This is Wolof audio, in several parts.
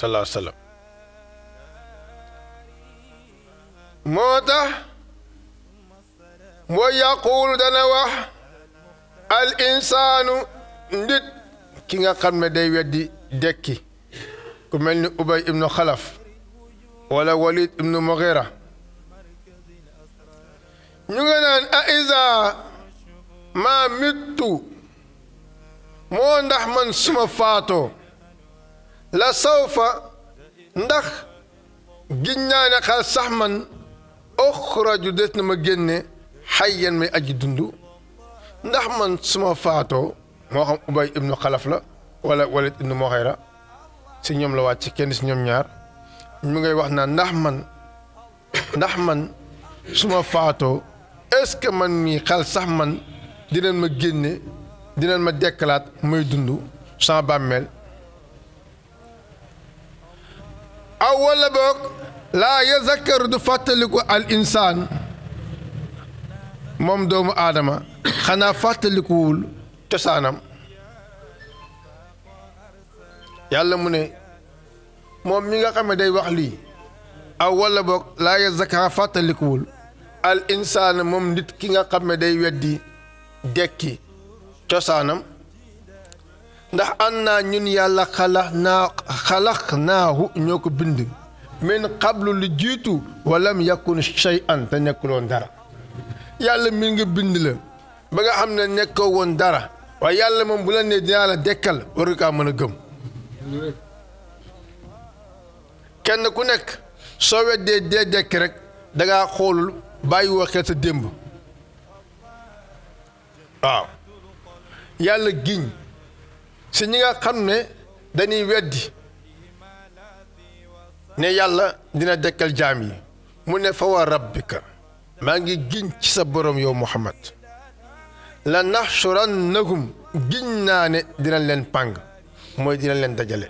sallallahu alayhi wa sallam moo tax moo yaquulu dana wax al insaanu ndit ki nga xam ne day weddi dekki ku mel ni ubay ibnu xalaf wala walid ibnu mughira ñu nga naan a isa maa mittu moo ndax man suma faatoo la sawfa ndax giññaane xal sax man oxraju des na ma génne xayyan may aji dund ndax man suma faatoo moo xam ubay ibnu xalaf la wala walid ibnu mughira si ñoom la wàcc kenn si ñoom ñaar ñu ngay wax naa ndax man ndax man suma faatoo est-ce que man mii xel sax man dinañ ma génne dinañ ma dekkalaat muy dund sans bàmmeel aw wala boog laa yazakkaru du fàttaliku al insaan moom doomu aadama xanaa fàttalikuwul cosaanam yàlla mu ne moom mi nga xam ne day wax lii aw wala boog laa yazakkaru fàttalikuwul al insaan moom nit ki nga xam ne day weddi dekki cosaanam ndax an naa ñun yàlla xalax naa xalax naahu ñoo ko bind min qablu lu jiitu walam yakun shay'an te nekkuloon dara yàlla mi nga bind la ba nga xam ne nekkoo woon dara waaye yàlla moom bu la nee dinaa la dekkal war nga kaa mën a gëm kenn ku nekk soo weddee dee dekk rek dangaa xoolul bàyyi woo xel sa démb waaw yàlla giñ si ñi nga xam ne dañuy weddi ne yàlla dina dekkal jaam yi mu ne fa wa rabbika maa ngi giñ ci sa borom yow muhammad la naxsurannahum giñ naa ne dina leen pàng mooy dina leen dajale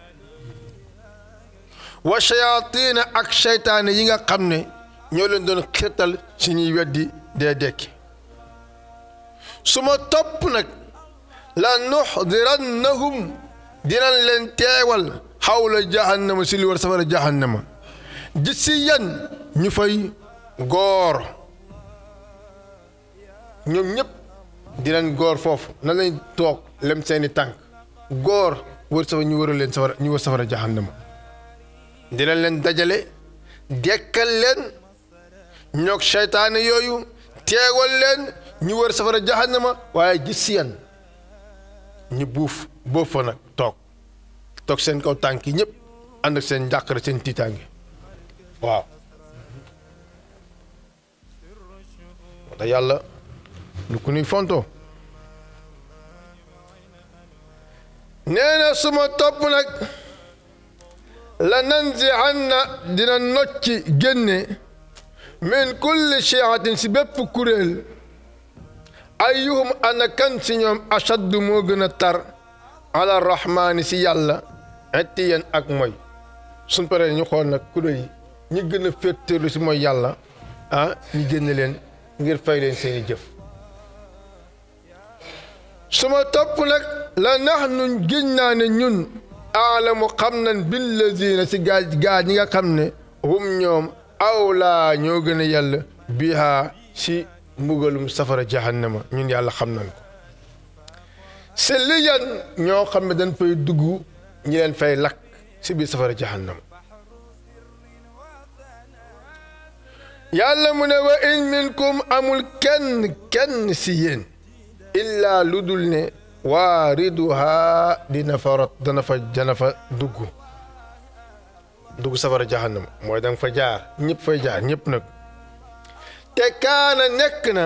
wa shayaatiina ak seytaane yi nga xam ne ñoo leen doon xirtal si ñuy weddi dee dekki su ma topp nag la nuxdirannahum dinañ leen teewal xawla jahannama si li war safara jahannama gis si yan ñu fay góor ñoom ñëpp dinañ góor foofu na lañ toog lem seeni tànk góor wër safara ñu wëral leen safara ñu wër safara jahannama dinañ leen dajale dekkal leen ñoog seytaane yooyu teewal leen ñu wër safara jahannama waaye gis si yan ñu buuf boof fa nag toog toog seen kaw tànk yi ñëpp ànd ak seen njàqare seen tiitaange waaw moo tax yàlla lu ku nuy fontoo nee na suma topp nag la nanzi'anna dina nocci génne min kulli shi'atin si bépp kuréel ayyuhum ana kan si ñoom ashaddu moo gën a tar ala rahmaani si yàlla ettiyen ak mooy suñ paree ñu xool nag kuréel yi ñi gën a féttéerlu si mooy yàlla ah ñu génne leen ngir fay leen seeni jëf suma topp nag la nax nun giñ naa ne ñun aalamu xam nañ billazina si gaa gaa ñi nga xam ne hum ñoom awlaa ñoo gën a yàlla bihaa si mbugalum safara jahannama ñun yàlla xam nañ ko si li yan ñoo xam ne dañ fay dugg ñi leen fay lakk si biir safara jahannama yàlla mu ne wa in minkum amul kenn kenn si yéen illaa lu dul ne waariduha dina fa rot dana fa dana fa dugg dugg safara jahannama mooy danga fa jaar ñëpp fay jaar ñëpp nag te kaana nekk na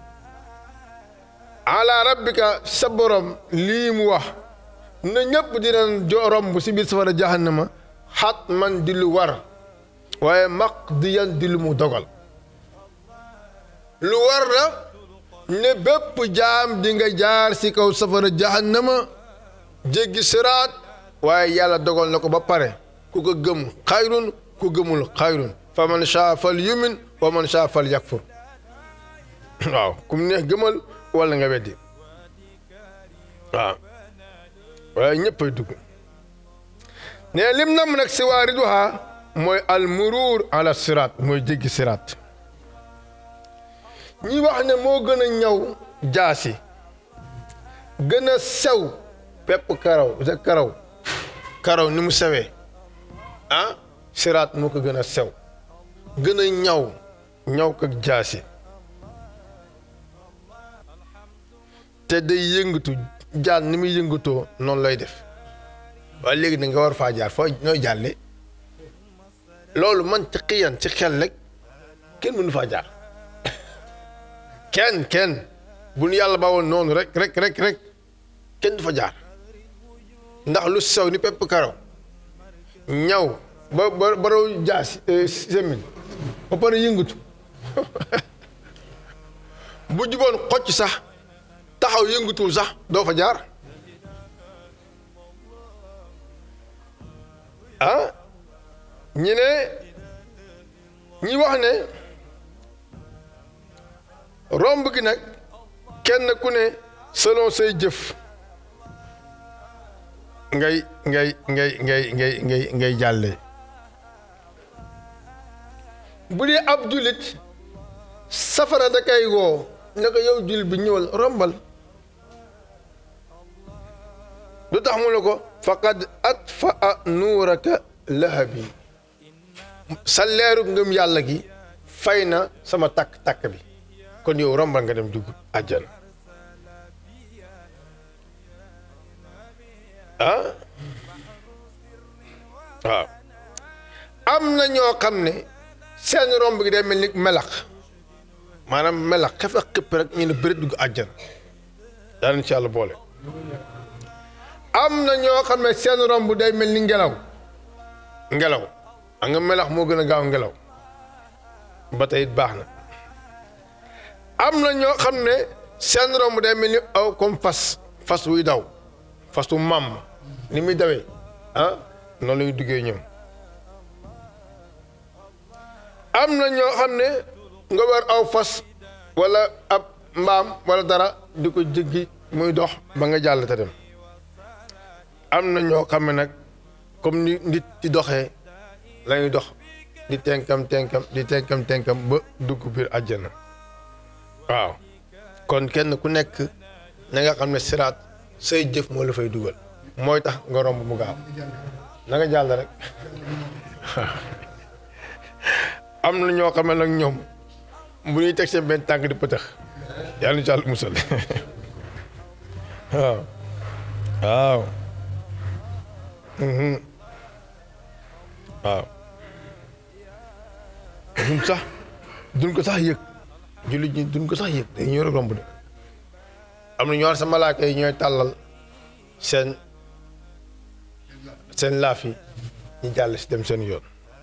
ala rabbika sa borom lii mu wax na ñëpp dinañ jo romb si biir safara jahannama xat man di lu war waaye maqdiyan di lu mu dogal lu war la ne bépp jaam di nga jaar si kaw safara jahannama jéggi siraat waaye yàlla dogal na ko ba pare ku ko gëm xayrun ku gëmul xayrun fa man shaa fal yumin wa man shaa fal yakfur waaw kum neex gëmal wala nga weddi waaw waaye ñëppay dugg ne lim nam nag si waariduha mooy al muruur ala siraat mooy jéggi siraat ñi wax ne moo gën a ñaw jaasi gën a sew pepp karaw sa karaw karaw ni mu sewee ah siraat moo ko gën a sew gën a ñaw ñaw ko jaasi te day yëngatu jaan ni muy yëngatoo noonu lay def waaye léegi da nga war faa jaar foo nooy jàlle loolu man ci xiyan ci xel rek kenn mënu faa jaar kenn kenn bu nu yàlla ba woon noonu rek rek rek rek kenn du fa jaar ndax lu sew ni pepp karaw ñaw ba ba ba raw jaas semin ba pare yëngatu bu juboon xocc sax taxaw yëngatuwul sax doo fa jaar ah ñi ne ñi wax ne romb gi nag kenn ku ne selon say jëf ngay ngay ngay ngay ngay ngay ngay jàlle bu dee ab jullit safara da kay woo ne ko yow jullit bi ñëwal rombal lu tax mu ne ko faqad atfaa nuuraka lahabi sa leeru ngëm yàlla gi fay na sama takk-takk bi kon yow rombal nga dem dugg àjjana ah waaw am na ñoo xam ne seen romb gi day mel ni melax maanaam melax xef ak xëpp rek ñu ne bëri dugg àjjana daanañ ci yàlla boole am na ñoo xam ne seen romb day mel ni ngelaw ngelaw a nga melax moo gën a gaaw ngelaw ba tey it baax na am na ñoo xam ne seen romb day mel ni aw comme fas fas wuy daw fas wu màmm ni muy dawee ah noonu lañuy duggee ñoom am na ñoo xam ne nga war aw fas wala ab mbaam wala dara di ko jéggi muy dox ba nga jàll te dem am na ñoo xam ne nag comme ni nit di doxee lañuy dox di tenkam tenkam di tenkam tenkam ba dugg biir àjjana waaw kon kenn ku nekk na nga xam ne siraat say jëf moo la fay dugal mooy tax nga romb mu gaaw na nga jàll rek am na ñoo xam ne nag ñoom bu ñuy teg seen benn tànk di pëtëx yàlla na ci àll musal waaw waaw waaw duñ sax duñ ko sax yëg jullit ñi duñ ko sax yëg dañuy ñëw rek romb de am na ñoo sa malaaka yi ñooy tàllal seen seen laaf yi ñu jàll si dem seen yoon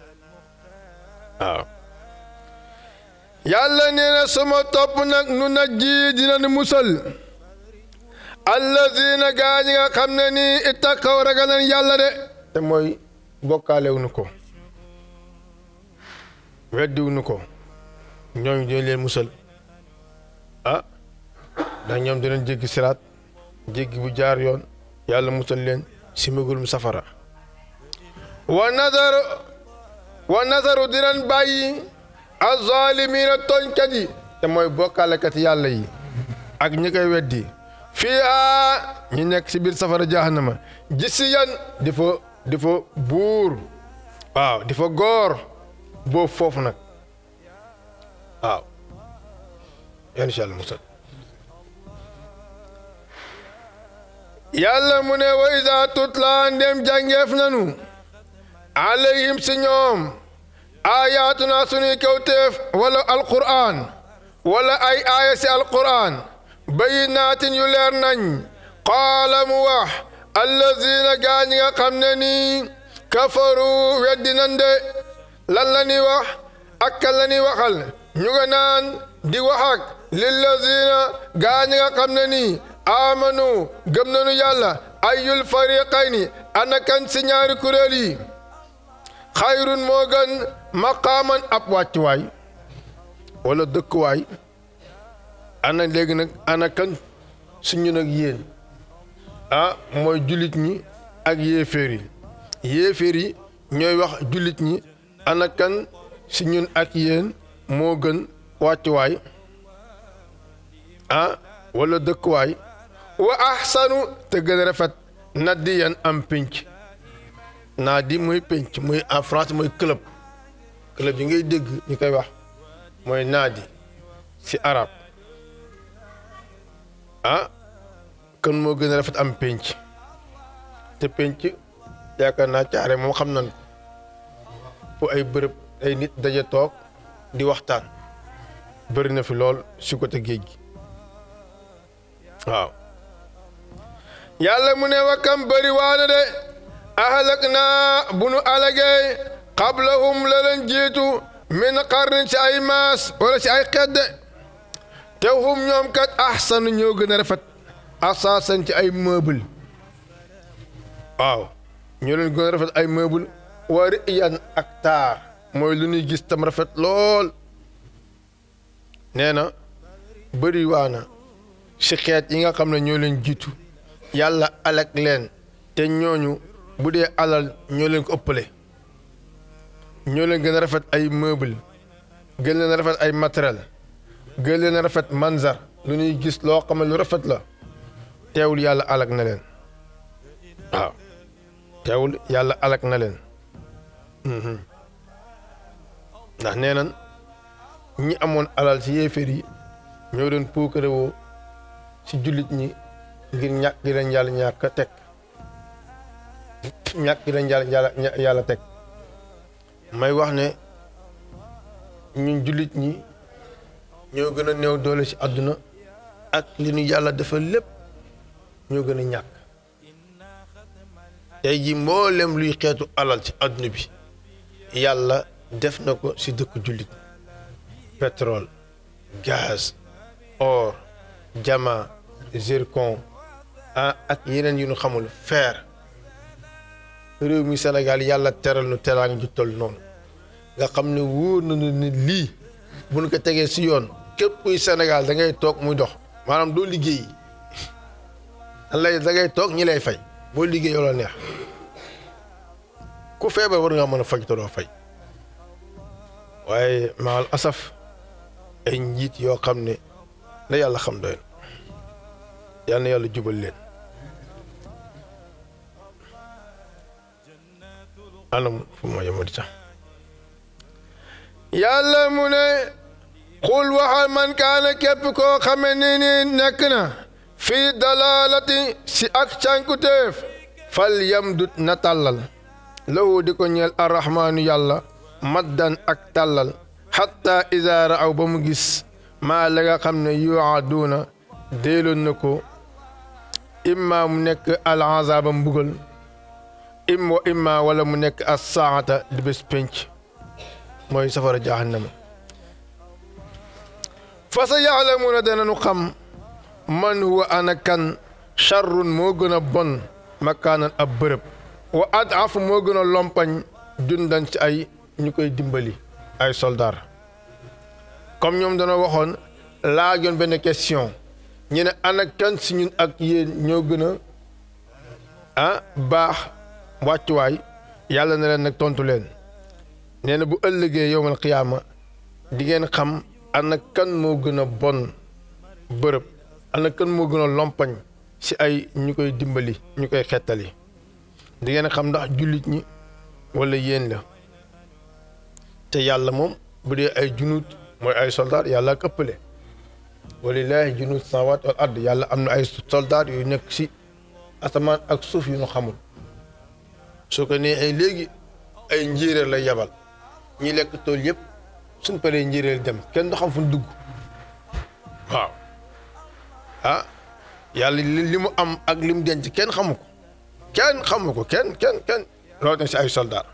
waaw yàlla nee na sama topp nag nu nag ji dina nu musal allazina gaa ñi nga xam ne nii ittaqaw ragal nañ yàlla de te mooy bokkaalew nu ko weddiw nu ko ñooñu dinañ leen musal ah ndax ñoom dinañ jéggi siraat jéggi bu jaar yoon yàlla musal leen si mbëggulum safara wa nazaru wa nazaru dinañ bàyyi azaalimiina tooñkat yi te mooy bokkaalekat yàlla yi ak ñi koy weddi fii aa ñi nekk si biir safara jahannama gisi yan di fa di fa buur waaw di fa góor boobu foofu nag waaw incha allah musal yàlla mu ne wa iza tutla ndem jàngeef nanu alayhim si ñoom ayaatuna sunuy kawteef wala alquran wala ay aaya si alquran bayinaatin yu leer nañ qaala mu wax allazina gaa ñi nga xam ne nii kafaru weddi nan de lan la ñuy wax ak kan la ñuy waxal ñu nga naan di wax ak lillazina gaa ñi nga xam ne nii amanu gëm nañu yàlla ayul fariqayni ana kan si ñaari kuréel yi xayrun moo gën maqaaman ab wàccuwaay wala dëkkuwaay ana léegi nag ana kan suñu nag yéen ah mooy jullit ñi ak yéeféer yi yéeféer yi ñooy wax jullit ñi ana kan si ñun ak yéen moo gën wàccuwaay ah wala dëkkuwaay wa ahsanu te gën a rafet nadiyan am pénc naa di muy pénc muy en France mooy club club yi ngay dégg ñu koy wax mooy naadi si arab ah kan moo gën a rafet am pénc te pénc yaakaar naa caare moom xam nañ fu ay bërëb ay nit daje toog di waxtaan bëri na fi lool si côté géej gi waaw yàlla mu ne wakkam bëri waana de ahalak naa bu nu alagee qablahum la leen jiitu min qarnin ci ay maas wala ci ay xedde te hum ñoom kat ahsanu ñoo gën a rafet asaasan ci ay meuble waaw ñoo leen gën a rafet ay meuble wari yan ak taar mooy lu ñuy gis tam rafet lool nee na bëri waana si xeet yi nga xam ne ñoo leen jiitu yàlla alak leen te ñooñu bu dee alal ñoo leen ko ëppale ñoo leen gën a rafet ay meuble gën leen a rafet ay matériel gën leen a rafet manzar lu ñuy gis loo xam ne lu rafet la teewul yàlla alak na leen waaw teewul yàlla alak na leen ndax nee nan ñi amoon alal ci yéeféer yi ñoo doon puukare woo ci jullit ñi ngir ñàkk gi leen yàlla ñàkk teg ñàkk gi leen yàlla yàlla teg may wax ne ñun jullit ñi ñoo gën a néew doole ci àdduna ak li ñu yàlla defal lépp ñoo gën a ñàkk tey ji mboolem luy xeetu alal ci àdduna bi yàlla def na ko ci dëkk jullit pétrole gaz or diamant zircon ah ak yeneen yu ñu xamul fer réew mi Sénégal yàlla teral nu teraanga ju toll noonu nga xam ne wóor nañu ne lii bu ñu ko tegee ci yoon képp kuy Sénégal da ngay toog muy dox maanaam doo liggéey lay da ngay toog ñi lay fay boo liggéey yoo la neex ku feebar war nga mën a faj te doo fay waaye maal asaf ay njiit yoo xam ne la yàlla xam doy na yal na yàlla jubal leen anam fu ma yemati sax yàlla mu ne xul waxal man kaana képp koo xame ni ni nekk na fii dalalati si ak cànkutéef fal yamdut na tàllal lahu di ko ñeel arrahmaanu yàlla maddan ak tàllal xatta iza raaw ba mu gis maa la nga xam ne yuaduuna déeloon na ko imma mu nekk al azaba mbugal im wa imma wala mu nekk as saata di bés pénc mooy safara jahannama fa sa yaalamuuna dananu xam man huwa ana kan charrun moo gën a bon makaanan ab bërëb wa adaf moo gën a lompañ jundan ci ay ñu koy dimbali ay soldaar comme ñoom dana waxoon laajoon benn question ñu ne ana kan si ñun ak yéen ñoo gën a ah baax wàccuwaay yàlla na leen nag tontu leen nee na bu ëllëgee yowmal qiyaama di ngeen xam ana kan moo gën a bon bërëb ana kan moo gën a lompañ si ay ñu koy dimbali ñu koy xettali di ngeen xam ndax jullit ñi wala yéen la te yàlla moom bu dee ay junuut mooy ay soldaar yàlla ak ëppale walillaahi junuut samaawaat wal ard yàlla am na ay soldaar yu nekk si asamaan ak suuf yu ñu xamul su ko neexee léegi ay njéeréer lay yabal ñi lekk tool yëpp suñ paree njéeréer dem kenn du xam fu ñu dugg waaw ah yàlla li mu am ak li mu denc kenn xamu ko kenn xamu ko kenn kenn kenn loolu na si ay soldaar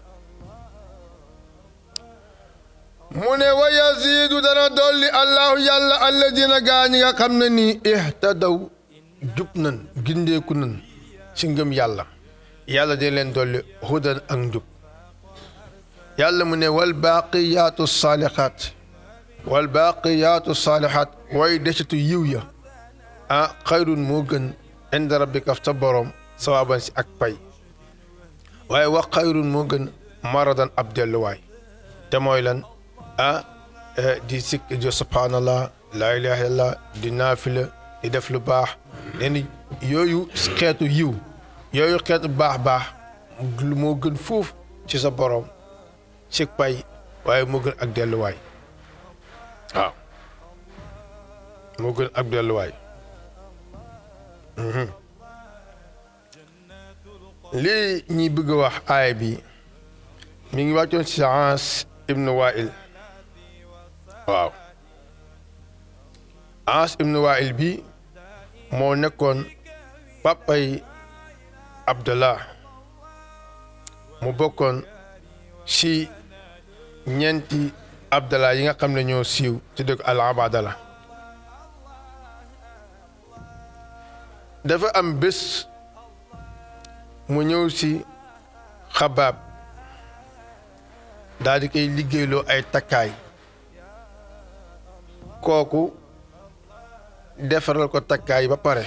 mu ne wa yaziidu dana dolli allahu yàlla alladina gaa ñi nga xam ne nii ihtadaw jub nan gindeeku nan si ngëm yàlla yàlla dina leen dolli hudan ak njub yàlla mu ne wal baaqiyaatu saalihaat wal baaqiyaatu saalihaat way desitu yiw ya ah xayrun moo gën inda rabbika sa borom sawaaban si ak pay waaye wax xayrun moo gën maradan ab delluwaay te mooy lan ah di sikk di subhanallah laa ilaha illallah di naafila di def lu baax nee ni yooyu xeetu yiw yooyu xeetu baax baax moo gën fuuf ci sa borom ci pay waaye moo gën ak delluwaay waaw moo gën ak delluwaay lii ñi bëgg a wax aaya bi mi ngi wàccoon ci Aas ibnu Waa'il waaw Aas ibnu Waa'il bi moo nekkoon papay Abdallah mu bokkoon ci ñeenti Abdallah yi nga xam ne ñoo siiw ci dëkk al Abadala dafa am bés mu ñëw ci xabaab daal di koy liggéeyloo ay takkaay kooku defaral ko takkaay ba pare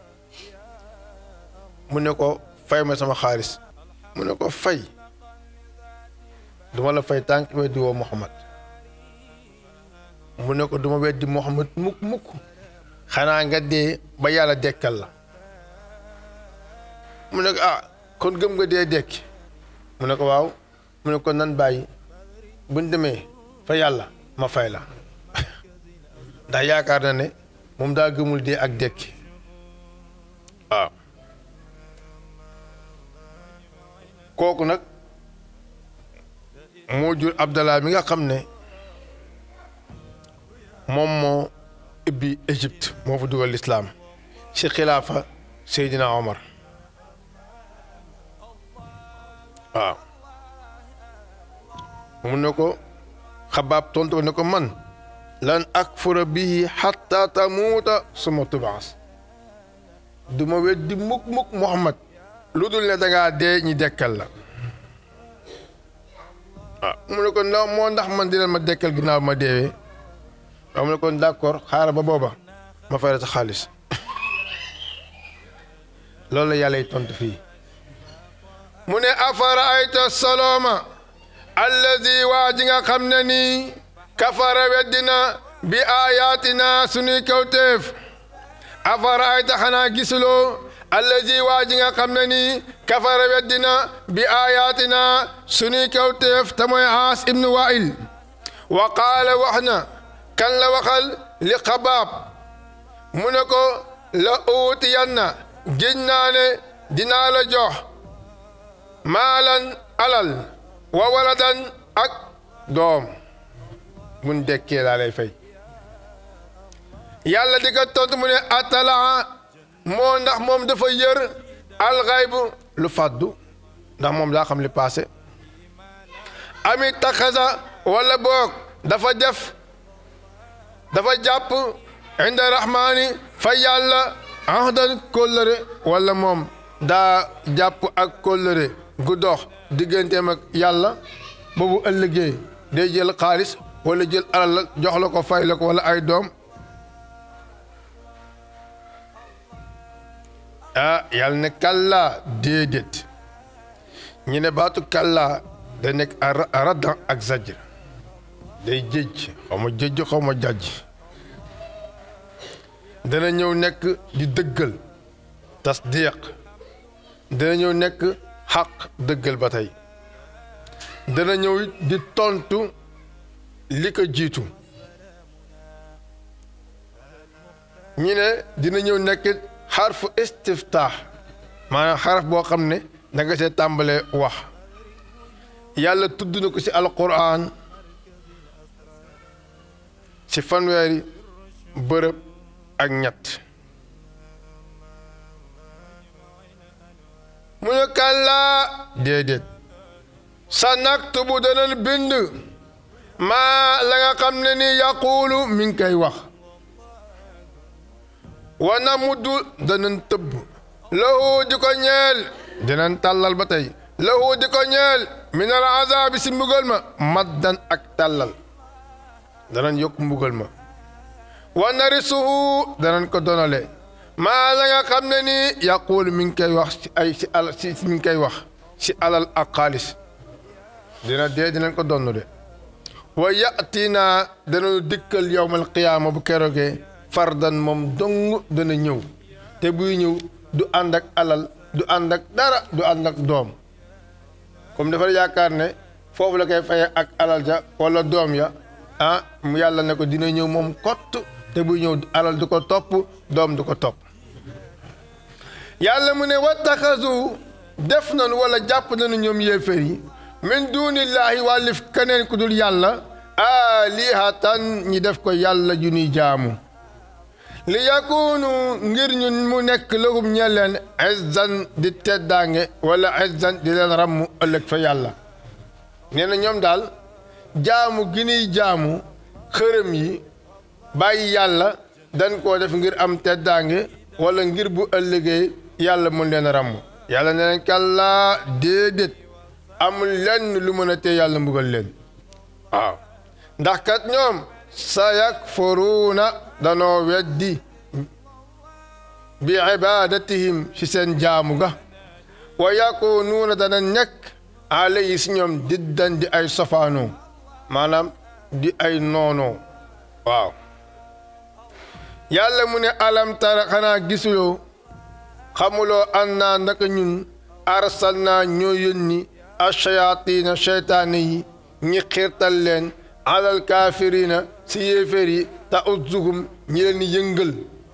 mu ne ko fay ma sama xaalis mu ne ko fay duma la fay tànk weddi woo Muhammad mu ne ko duma weddi Muhammad mukk mukk xanaa nga dee ba yàlla dekkal la mu ne ko ah kon gëm nga dee dekki mu ne ko waaw mu ne ko nan bàyyi buñ demee fa yàlla ma fay la ndax yaakaar na ne moom daa gëmul dee ak dekki waaw kooku nag moo jur Abdallah mi nga xam ne moom moo ibbi Égypte moo fa dugal lislaam ci xilaafa Seydina Omar waaw mu ne ko xabaab tontu ne ko man lan akfura bihi xatta tamuuta suma tubaas du ma weddi mukk mukk Muhammad lu dul ne dangaa dee ñi dekkal la waaw mu ne ko ndax moo ndax man dina ma dekkal ginnaaw ma deewee waaw mu ne ko d'accord xaaral ba booba ma fay la sa xaalis loolu la yàlla y tontu fii mu ne afara ayta solooma alladi waa ji nga xam ne nii kafara weddina bi ayatina sunuy kawteef afara ayta xanaa gisuloo alladi waa ji nga xam ne nii kafara weddina bi ayatina sunuy kawteef te mooy Aas ibnu Waa'il wa qaala wax na kan la waxal li xabaab mu ne ko la uutiyanna giñ naa ne dinaa la jox maalan alal wa waladan ak doom mun dekkee laa lay fay yàlla di ko tontu mu ne atalaa moo ndax moom dafa yër alxaybu lu fàddu ndax moom daa xam li passé ami taxasa wala boog dafa def dafa jàpp inda rahmaani fa yàlla ahdan kóllëre wala moom daa jàpp ak kóllëre gu dox digganteem ak yàlla boobu ëllëgee day jël xaalis wala jël alal la jox la ko fay la ko wala ay doom ah yàlla ne kàllaa déedéet ñu ne baatu kàllaa da nekk a raddan ak zajr day jëj xaw ma jëj xaw ma jàjj dana ñëw nekk di dëggal tasdiq dana ñëw nekk xaq dëggal ba tey dana ñëw di tontu li ko jiitu ñu ne dina ñëw nekk xarfu istiftaax maanaam xaraf boo xam ne da nga see tàmbalee wax yàlla tudd na ko ci alquran ci fanweeri bërëb ak ñett mu ne kàllaa déedéet sa naktubu danañ bind maa la nga xam ne ni yaquulu mi ngi koy wax wa namuddu danañ tëbb lahu di ko ñeel dinañ tàllal ba tey lahu di ko ñeel min al azaabi si mbugal ma maddan ak tàllal danañ yokk mbugal ma wa narisuhu danañ ko donale maa la nga xam ne nii yaquulu mi ngi koy wax ci ay si al si mi ngi koy wax si alal ak xaalis dina dee dinañ ko donn de wa yatinaa danañu dikkal yowmal qiyaama bu keroogee fardan moom dong dana ñëw te buy ñëw du ànd ak alal du ànd ak dara du ànd ak doom comme dafa yaakaar ne foofu la koy faye ak alal ja wala doom ya ah mu yàlla ne ko dina ñëw moom kott te buy ñëw alal du ko topp doom du ko topp yàlla mu ne wattaxasu def nañu wala jàpp nañu ñoom yéefér yi min duunillaahi wàllif keneen ku dul yàlla aalihatan ñi def ko yàlla ju ñuy jaamu li yakunu ngir ñu mu nekk lahum ñe leen izzan di teddaange wala izzan di leen ràmm ëllëg fa yàlla nee na ñoom daal jaamu gi ñuy jaamu xërëm yi bàyyi yàlla dañ koo def ngir am teddaange wala ngir bu ëllëgee yàlla mën leen ràmm yàlla ne leen kàllaa déedéet amul lenn lu mën a tee yàlla mbugal leen waaw ndax kat ñoom sa yakfuruuna danoo weddi bi ibadatihim ci seen jaamu ga wa yakunuuna dana nekk alayhi si ñoom diddan di ay sofaanoo maanaam di ay noonoo waaw yàlla mu ne alam tara xanaa gisuloo xamuloo an naa ndaka ñun arsal naa ñoo yónni achayaatiina cheytaane yi ñi xiirtal leen alal kaafiriina si yéeféer yi ta uzzuhum ñi leen yëngal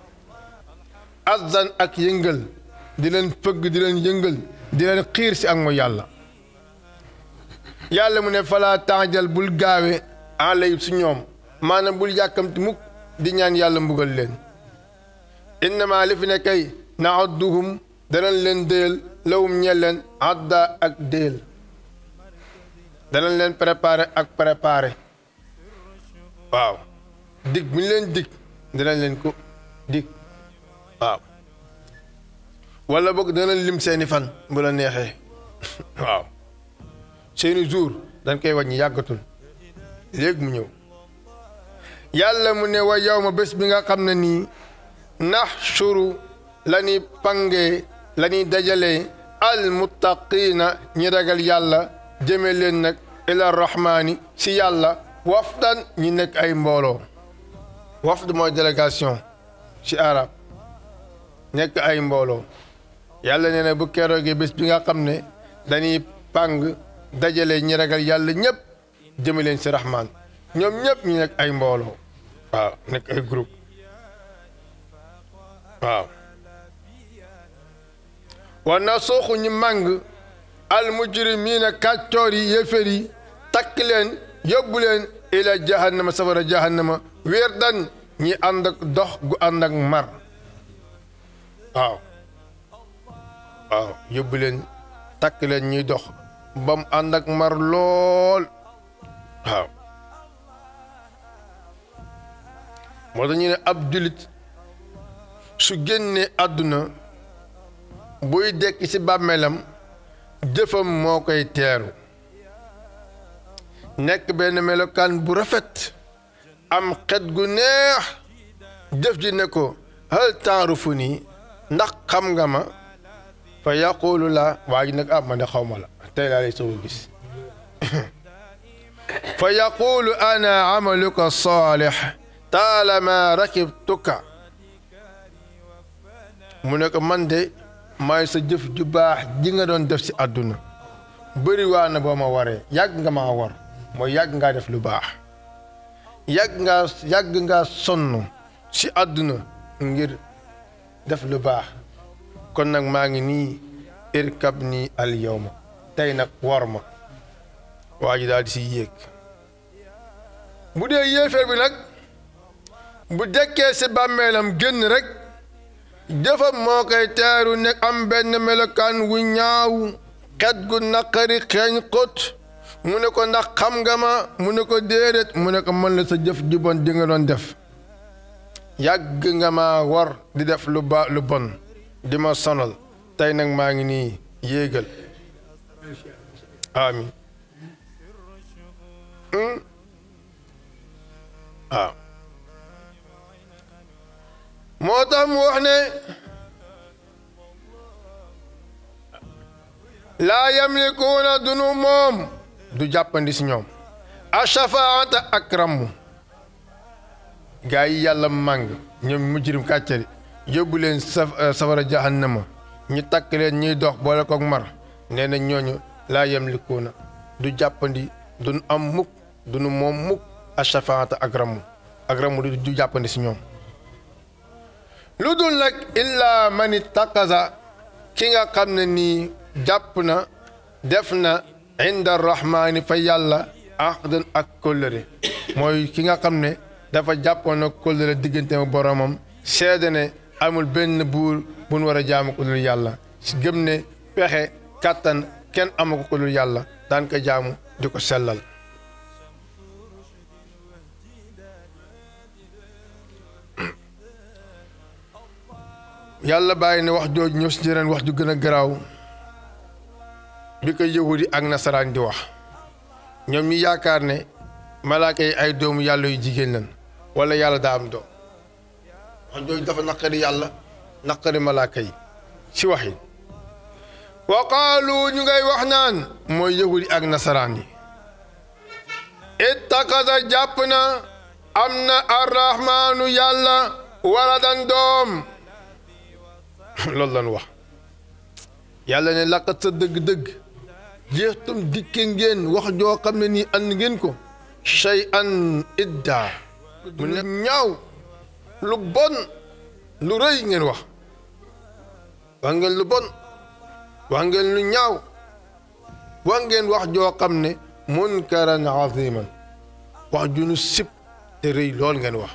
azan ak yëngal di leen fëgg di leen yëngal di leen xiir si ak mooy yàlla yàlla mu ne falaa taajal bul gaawe alayhim si ñoom maanaam bul yàkkamti mukk di ñaan yàlla mbugal leen innama li fi ne kay naadduhum danañ leen déyal lawum ñe leen adda ak déyal danañ leen préparé ak préparé waaw dig bu ñu leen dig danañ leen ko dig waaw wala boog danañ lim seeni fan bu la neexee waaw seeni jour dañ koy wàññi yàggatul léegi mu ñëw yàlla mu ne wa yow ma bés bi nga xam ne nii naxshuru la ñuy pangee la ñuy dajalee almuttaqiina ñi ragal yàlla jëme leen nag ila rahmaani si yàlla wafdan ñi nekk ay mbooloo wafd mooy délégation ci arab nekk ay mbooloo yàlla nee na bu keroogee bés bi nga xam ne dañuy pàng dajale ñi ragal yàlla ñëpp jëme leen si rahmaan ñoom ñëpp ñu nekk ay mbooloo waaw nekk ay groupe waaw war na sooxu ñu màng al mujrimiina kàccoor yi yéefér yi takk leen yóbbu leen ila jahannama safara jahannama wéer dan ñi ànd ak dox gu ànd ak mar waaw waaw yóbbu leen takk leen ñuy dox ba mu ànd ak mar lool waaw moo tax ñu ne ab julit su génnee àdduna buy dekk ci bàmmeelam jëfam moo koy teeru nekk benn melokaan bu rafet am xet gu neex jëf ji ne ko hal taarufu nii ndax xam nga ma fa yaqulu la waa ji nag ah man de xaw ma la tey laa lay soog a gis fa yaqulu ana amaluka saalix taalama rakibtuka mu ne ko man de maay sa jëf ju baax ji nga doon def si àdduna bëri waa na boo ma waree yàgg nga maa war mooy yàgg ngaa def lu baax yàgg ngaa yàgg ngaa sonn si àdduna ngir def lu baax kon nag maa ngi nii irkab nii al yawma tey nag war ma waa ji daal di si yéeg bu dee yéeféer bi nag bu dekkee si bàmmeelam génn rek jëfam moo koy teeru nekk am benn melokaan wu ñaaw xet gu naqari xeeñ xóot mu ne ko ndax xam nga ma mu ne ko déedéet mu ne ko mën la sa jëf ju bon di nga doon def yàgg nga ma war di def lu ba lu bon di ma sonal tey nag maa ngi nii yéegal amin waaw moo tax mu wax ne laa yamlikuuna dunu moom du jàppandi si ñoom ashafaata ak ramm gaa yi yàlla màng ñoom mujrim kàccari yóbbu leen saf safara jahannama ñu takk leen ñuy dox boole koog mar nee na ñooñu laa yamlikuuna du jàppandi duñu am mukk duñu moom mukk ashafaata ak ramm ak ramm du jàppandi si ñoom lu dul nag illaa man ittaqasa ki nga xam ne nii jàpp na def na inda rahmaani fa yàlla ahdan ak kóllëre mooy ki nga xam ne dafa jàppoon na kóllëre diggante ak boromam seede ne amul benn buur bu nu war a jaamu ko dul yàlla si gëm ne pexe kàttan kenn amu ko ko dul yàlla daan ko jaamu di ko sellal yàlla bàyyi ne wax jooju ñëw si jeneen wax ju gën a garaaw bi ko yahudi ak nasaraan di wax ñoom ñi yaakaar ne malaaka yi ay doomu yàlla yu jigéen lan wala yàlla daa am doom wax jooju dafa naqari yàlla naqari malaaka yi si wax yi wa qaalu ñu ngay wax naan mooy yahudi ak nasaraan yi ittaqada jàpp na am na arrahmaanu yàlla waladan doom loolu lan wax yàlla ne laqat sa dëgg-dëgg jeextum dikke ngeen wax joo xam ne nii ànd ngeen ko shay an idda mu ne ñaaw lu bon lu rëy ngeen wax wax ngeen lu bon wax ngeen lu ñaaw wax ngeen wax joo xam ne munkaran aziman wax ju nu sib te rëy lool ngeen wax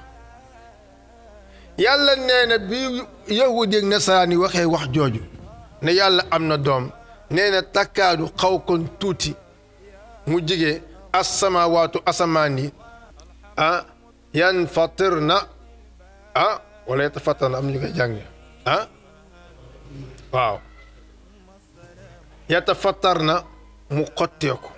yàlla nee na bi yahudi ak nasaraan yi waxee wax jooju ne yàlla am na doom nee na takkaadu xaw kon tuuti mu jige asamawaatu asamaan yi ah yan fatir na ah wala yatafattar na am ñu koy jànge ah waaw yatafattar na mu xotteeku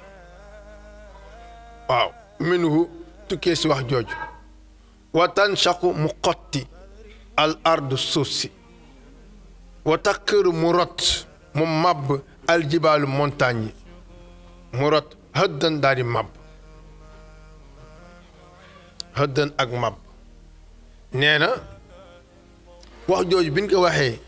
waaw minhu tukkee si wax jooju wa tanshaqu mu xotti al ardu suuf si wa takkiru mu rot mu màbb aljibaalu montagne yi mu rot hëddan daal di màbb hëddan ak màbb nee na wax jooju bi ñu ko waxee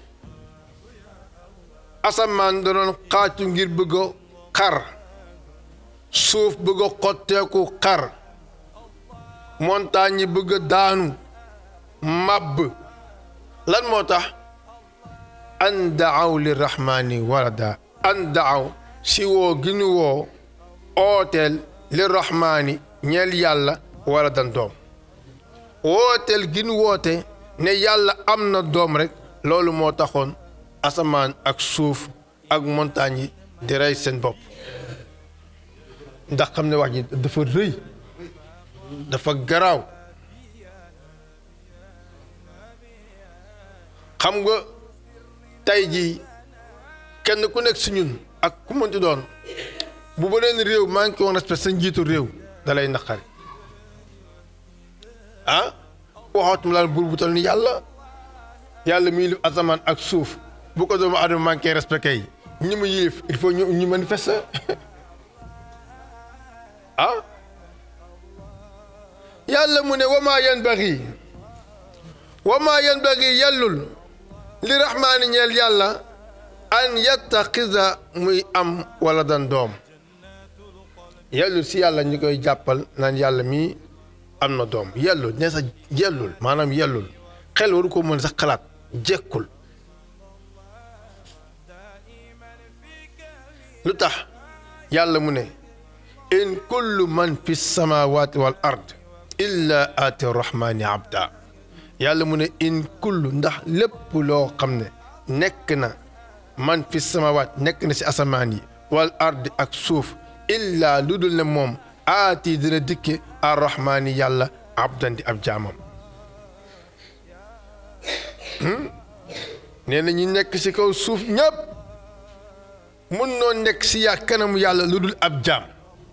asamaan da doon xaacu ngir bëgg a xar suuf bëgg a xotteeku xar montagne yi bëgg a daanu màbb lan moo tax an daaw li rahmaani walada an daaw si woo gi ñu woo ooteel li rahmaani ñeel yàlla waladan doom wooteel gi ñu woote ne yàlla am na doom rek loolu moo taxoon asamaan ak suuf ak montagne yi di rey seen bopp ndax xam ne wax ji dafa rëy dafa garaaw xam nga tey jii kenn ku nekk si ñun ak ku mënti doon bu beneen réew maa ngi ko woon respect sa njiitu réew da lay naqari ah waxatuma laal buur bu tal ni yàlla yàlla mi yilif asamaan ak suuf bu ko doomu adama manqué respect kay ñi mu yilif il faut ñu ñu manifester ah yàlla mu ne wamaa yanbaghi wamaa yanbaghi yellul li rahmaani ñeel yàlla an yattaxida muy am wala dan doom yellul si yàlla ñu koy jàppal naan yàlla mii am na doom yellul ne sax yellul maanaam yellul xel waru ko mën sax xalaat jekkul lu tax yàlla mu ne in kullu man fi samawati wal ard illa aati rahmaani abda yàlla mu ne in kullu ndax lépp loo xam ne nekk na man fi samawaat nekk na si asamaan yi wal ard ak suuf illa lu dul ne moom aati dina dikke arrahmaani yàlla abdan di ab jaamam nee na ñi nekk si kaw suuf ñëpp mun noo nekk si yaa kanamu yàlla lu dul ab jaam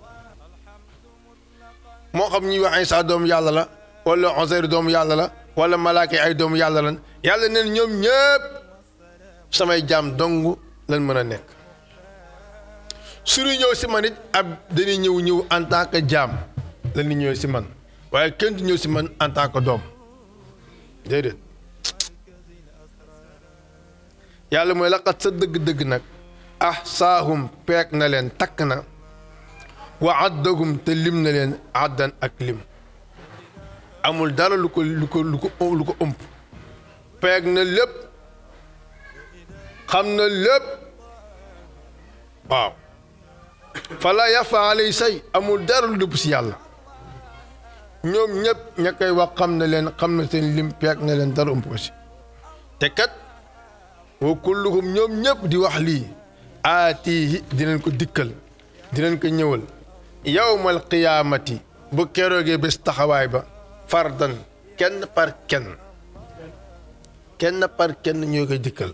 moo xam ñuy wax Isaa doomu yàlla la wala Uzayr doomu yàlla la wala malaaka yi ay doomu yàlla lan yàlla neen ñoom ñëpp samay jaam dong lan mën a nekk suñu ñëw si man it ab dañuy ñëw ñëw en tant que jaam la ñuy ñëw si man waaye kenn du ñëw si man en tant que doom déedéet yàlla mooy laqat sa dëgg-dëgg nag ah saahum peek na leen takk na wa addagum te lim na leen addan ak lim amul dara lu ko lu ko lu ko lu ko ëmp peeg na lépp xam na lépp waaw fala yafa alay say amul dara lu dëpp si yàlla ñoom ñëpp ña koy wax xam na leen xam na seen lim peeg na leen dara ëmp ko si te kat wa kulluhum ñoom ñëpp di wax lii aatihi dinañ ko dikkal dinañ ko ñëwal yawmal qiyaamati bu keroogee bés taxawaay ba fardan kenn par kenn kenn par kenn ñoo koy dikkal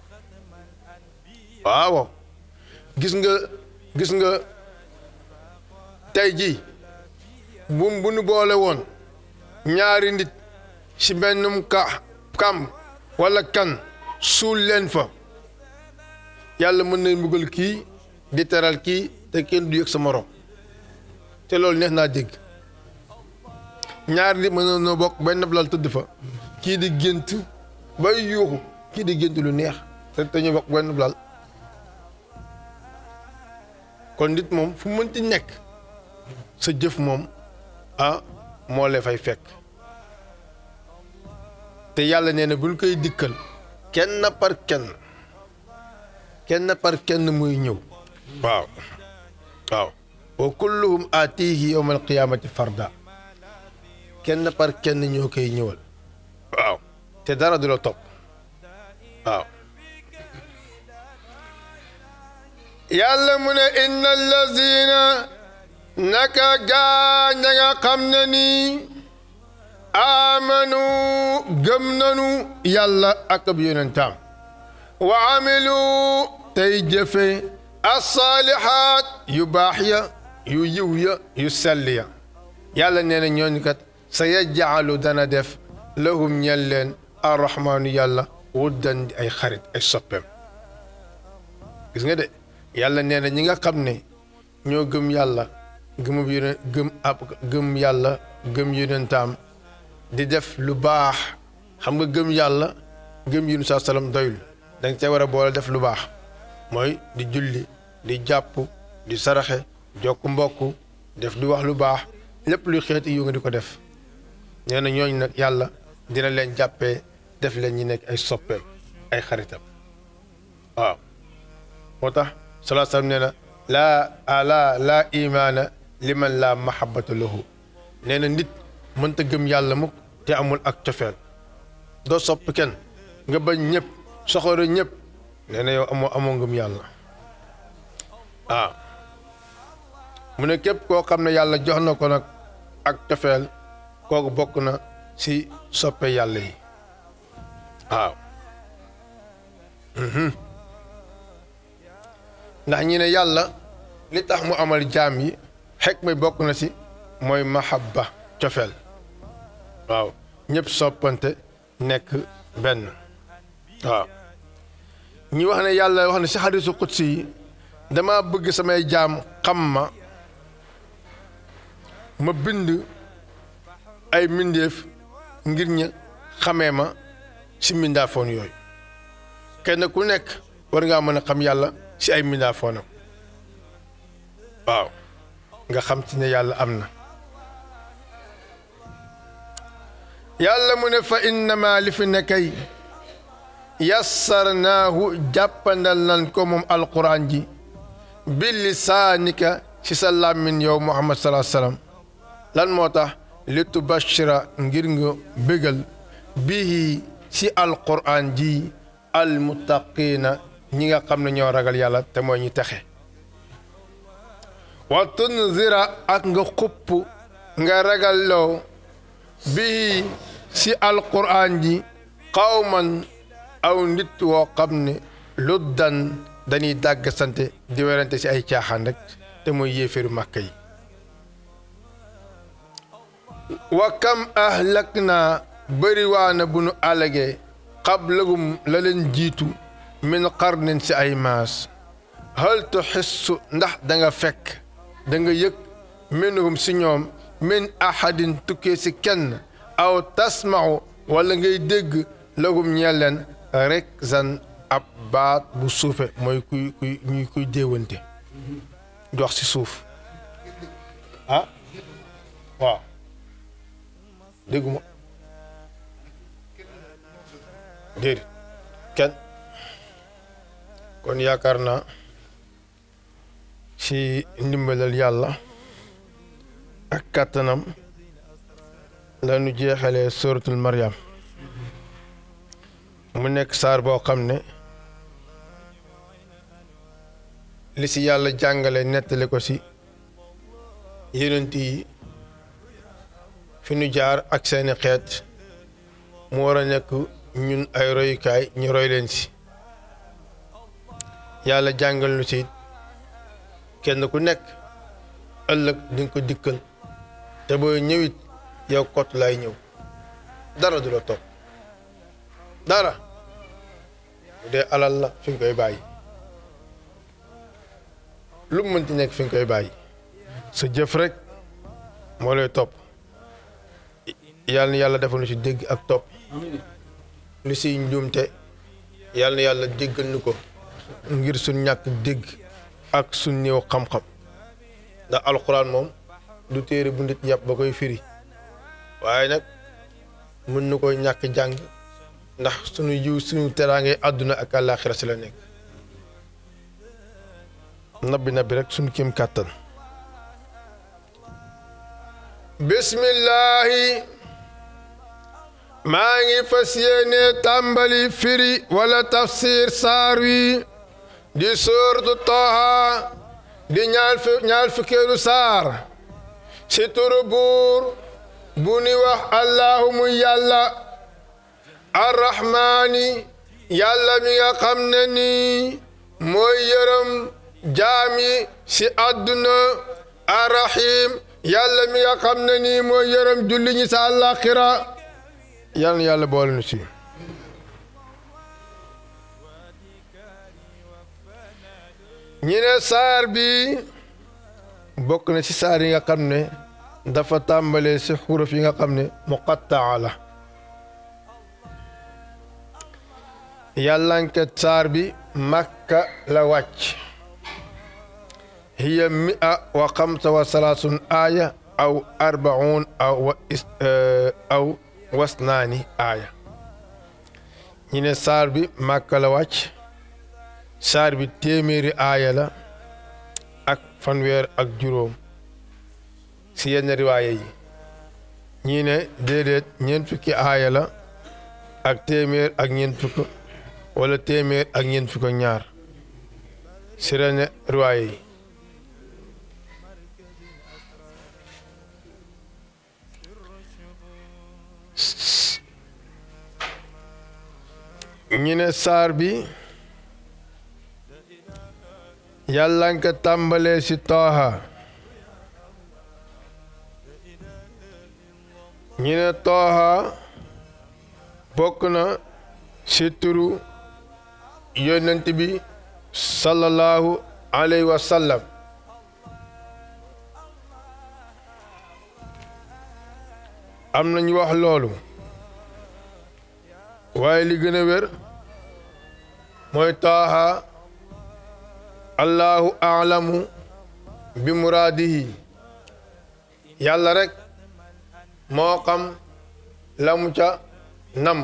waaw gis nga gis nga tey jii bu bu nu boole woon ñaari nit ci bennum ka kam walla kan suul leen fa yàlla mën nañ mbugal kii di teral kii te kenn du yëg sa morom te loolu neex naa dégg ñaari nit mën na bokk benn lal tëdd fa kii di gént bay yuuxu kii di gént lu neex te te ñu bokk benn lal kon nit moom fu mënti nekk sa jëf moom ah moo la fay fekk te yàlla nee na bu ñu koy dikkal kenn par kenn kenn par kenn muy ñëw waaw waaw wa kulluhum aatihi yawma alqiyamati farda kenn par kenn ñoo koy ñëwal waaw te dara du la topp waaw yàlla mu ne inna allazina naka gaa ña nga xam ne nii amanu gëm nanu yàlla ak ab yonentam wa amilu tey jëfe assaalihaat yu baax ya yu yiw ya yu sell ya yàlla nee na ñooñu kat sa yajaalu dana def lahum ñel leen arrahmaanu yàlla wuddan di ay xarit ay soppeem gis nga de yàlla nee na ñi nga xam ne ñoo gëm yàlla gëmub yonent gëm ab gëm yàlla gëm yonentaam di def lu baax xam nga gëm yàlla gëm yunus saa salaam doyul danga cee war a boole def lu baax mooy di julli di jàpp di saraxe jokk mbokk def di wax lu baax lépp luy xeeti yu nga di ko def nee na ñooñ nag yàlla dina leen jàppee def leen ñi nekk ay soppeem ay xaritam waaw moo tax salaa salaam nee na laa ala laa imaana liman laa mahabbata lahu nee na nit mënta gëm yàlla mukk te amul ak cofeel doo sopp kenn nga bañ ñëpp soxore ñëpp nee na yow amoo amoo ngëm yàlla waaw mu ne képp koo xam ne yàlla jox na ko nag ak cofeel kooku bokk na ci soppe yàlla yi waaw ndax ñi ne yàlla li tax mu amal jaam yi xekk may bokk na ci mooy mahabba cofeel waaw ñëpp soppante nekk benn waaw ñi wax ne yàlla wax ne ci xadiisu qudsi yi dama bëgg samay jaam xam ma ma bind ay mbindéef ngir ña xamee ma ci mbindaafoon yooyu kenn ku nekk war ngaa mën a xam yàlla ci ay mbindaafoonam waaw nga xam ci ne yàlla am na yàlla mu ne fa innama li fi nekkay yassarnaahu jàppandal nan ko moom alquran ji bi lisaanika ci sa làmmin yow muhammad salaa salaam lan moo tax li tubashira ngir nga bégal bihi ci alquran ji almuttaqiina ñi nga xam ne ñoo ragal yàlla te mooy ñi texe wa tunzira ak nga xupp nga ragal loo bii ci alquran ji xawman aw nit woo xam ne luddan dañuy dàgg sante di werante ci ay caaxaan rek te mooy yéeféeru màkk yi wa kam ahlak naa bëriwaana bu nu alagee xablagum la leen jiitu min qarnin ci ay maas hal tuxissu ndax da nga fekk da nga yëg minhum si ñoom min ahadin tukkee si kenn aw tasmau wala ngay dégg lagum ñeel leen rek zan ab baat bu suufe mooy kuy kuy ñuy kuy déewante jox si suuf ah waaw dégguma déedéet kenn kon yaakaar naa ci ndimbalal yàlla ak kàttanam la nu jeexalee suratul Maryam mu nekk saar boo xam ne li si yàlla jàngale nettali ko si yonent yi fi nu jaar ak seeni xeet mu war a nekk ñun ay royukaay ñu roy leen si yàlla jàngal nu si kenn ku nekk ëllëg di nga ko dikkal te booy ñëwit yow kot lay ñëw dara du la topp dara bu dee alal la fi nga koy bàyyi lu mu mënti nekk fi nga koy bàyyi sa jëf rek moo lay topp yàlla na yàlla defal nu si dégg ak topp lu siy njuumte yàlla na yàlla déggal nu ko ngir suñ ñàkk dégg ak suñ néew xam-xam ndax alxuraan moom du téere bu nit yàpp ba koy firi waaye nag mën na koy ñàkk jàng ndax suñu yiw suñu teraangay àdduna ak àllaaxira si la nekk nabbi nabbi rek suñu kéem kàttan bismillaahi maa ngi fas yéene tàmbali firi wala tafsir saar wi di suuratu Taaha di ñaar fi ñaar fukkeelu saar si turu buur bu ni wax allahu mu yàlla arrahmaani yàlla mi nga xam ne nii mooy yërëm jaami si àdduna arrahim yàlla mi nga xam ne nii mooy yërëm julli ñi sa àllaaxira yàlla na yàlla boole nu si ñi ne saar bi bokk na ci saar yi nga xam ne dafa tàmbalee ci xuruf yi nga xam ne muqattaa la yàllanke saar bi makka la wàcc hiya mia wa xamsa wa salaasun aaya aw arbaun aw wa aw wasnaani aaya ñi ne saar bi makka la wàcc saar bi téeméeri aaya la ak fanweer ak juróom si yenn riwaaya yi ñii ne déedéet ñeent fukki aaya la ak téeméer ak ñeent fukk wala téeméer ak ñeent fukk ak ñaar si yenn riwaaya yi ñi ne saar bi yàlla nga tàmbalee ci tooha ñi ne tooha bokk na ci turu yonent bi sallallahu alayhi wa sallam am nañu wax loolu waaye li gën a wér mooy tooha allahu aalamu bi muraadihi yàlla rek moo xam la mu ca nam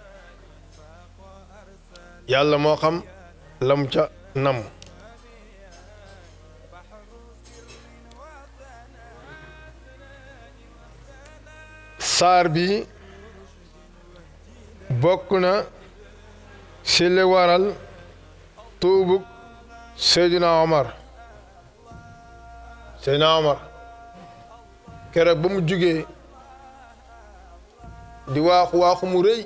yàlla moo xam la mu ca nam saar bi bokk na ci li waral tuubug Seydina Omar Seydina Omar keroog ba mu jugee di waaxu waaxu mu rëy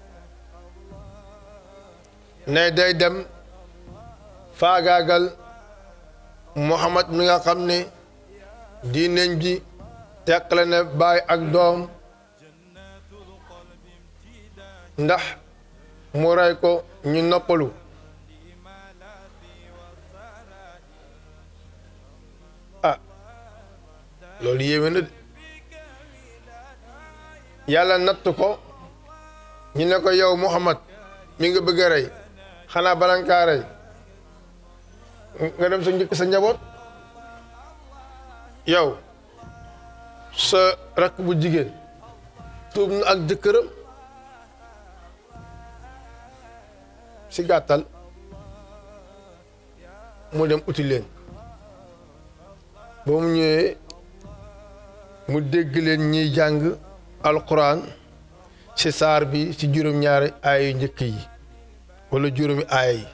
ne day dem faagaagal Muhammad mi nga xam ne diineñ ji teqale ne baay ak doom ndax mu rey ko ñu noppalu loolu yéeme na de yàlla natt ko ñu ne ko yow Muhammad mi nga bëgg a rey xanaa bala nga kaa rey nga dem sa njëkk sa njaboot yow sa rakk bu jigéen tuub na ak jëkkëram si gàttal mu dem uti leen ba mu ñëwee mu dégg leen ñiy jàng alquran ci saar bi ci juróom-ñaari aaya yu njëkk yi wala juróomi aaya yi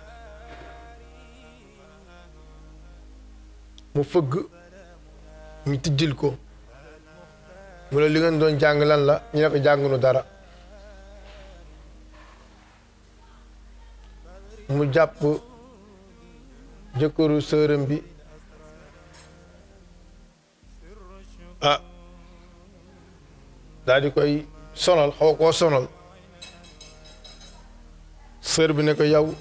mu fëgg ñu tijjil ko mu ne li ngeen doon jàng lan la ñu ne ko jàngunu dara mu jàpp jëkkëru sërëm bi ah daal di koy sonal xaw koo sonal sër bi ne ko yow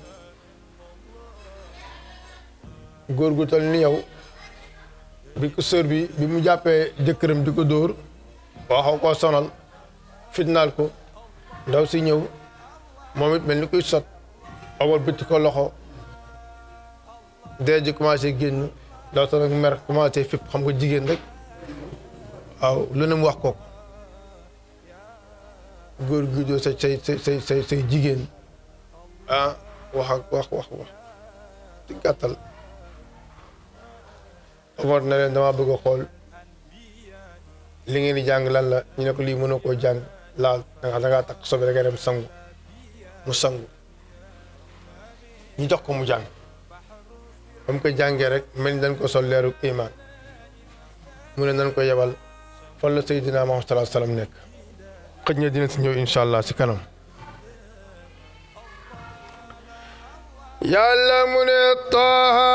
góor gu tol ni yow bi ko sër bi bi mu jàppee jëkkëram di ko dóor waa xaw koo sonal fitnaal ko ndaw si ñëw moom it mel ni kuy sot awal bëtt ko loxo dee ji commencé génn ndaw sa nag mer commencé fipp xam nga jigéen rek waaw lu ne mu wax ko góor gi doo sa say say say say say jigéen ah wax ak wax wax wax ci gàttal Omar na leen dama bëgg a xool li ngeen di jàng lan la ñu ne ko lii mënoo koo jàng laal danga dangaa takk sobe da ngay dem sangu mu sangu ñu jox ko mu jàng ba mu ko jàngee rek mel ni dañ ko sol leeru iman mu ne nañ ko yebal fan la Seydina Muhammad sallallahu alayhi wasallam nekk xëj na dina si ñëw incha allah si kanam yàlla mu ne taaha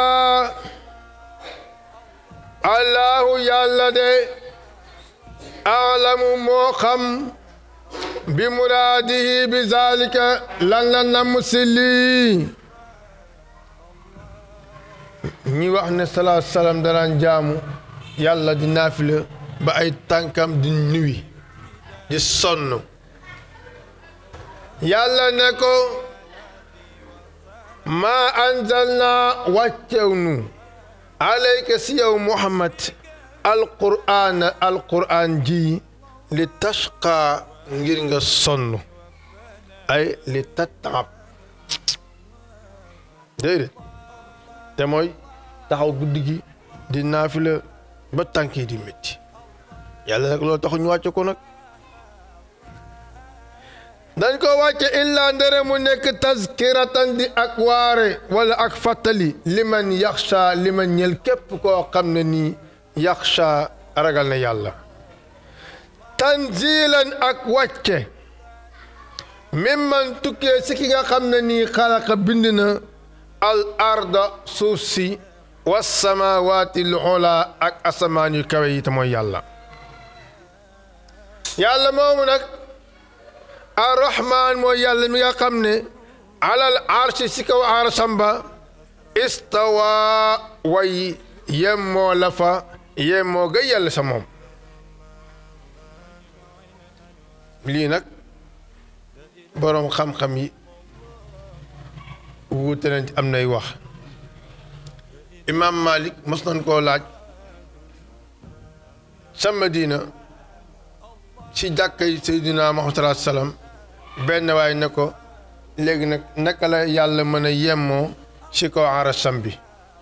allahu yàlla de aalamu moo xam bi muraadihi bi zalika lan la namm si lii ñi wax ne salaa salaam danaan jaamu yàlla di naafila ba ay tànkam di nuwi di sonn yàlla ne ko maa anzalna wàccew nu alayka si yow muhammad alqur'aan alqur'aan ji li tashqa ngir nga sonn ay li tattaab déedéet te mooy taxaw guddi gi di naafila ba tànk yi di métti yàlla nag loolu taxu ñu wàcce ko nag dañ ko wàcce illaa ndere mu nekk tazkiratan di ak waare wala ak fàttali liman yaxsha liman ñel képp koo xam ne nii yaxsha ragal na yàlla tanzilan ak wàcce mimman tukkee si ki nga xam ne nii xalaqa bind na al arda suuf si wasamawaati l ula ak asamaan yu kawe yi te mooy yàlla yàlla moomu nag arrahman mooy yàlla mi nga xam ne alal arshi si kaw arsham ba istawa way yemmoo la fa yemmoo ga yàlla sa moom lii nag boroom xam-xam yi wuute nañ am nay wax imaam Malik mos nañ koo laaj sa Madina ci jàkkay Seydina Muhammad sallallahu alayhi wasallam benn waay ne ko léegi nag naka la yàlla mën a yemmoo ci kaw arasam bi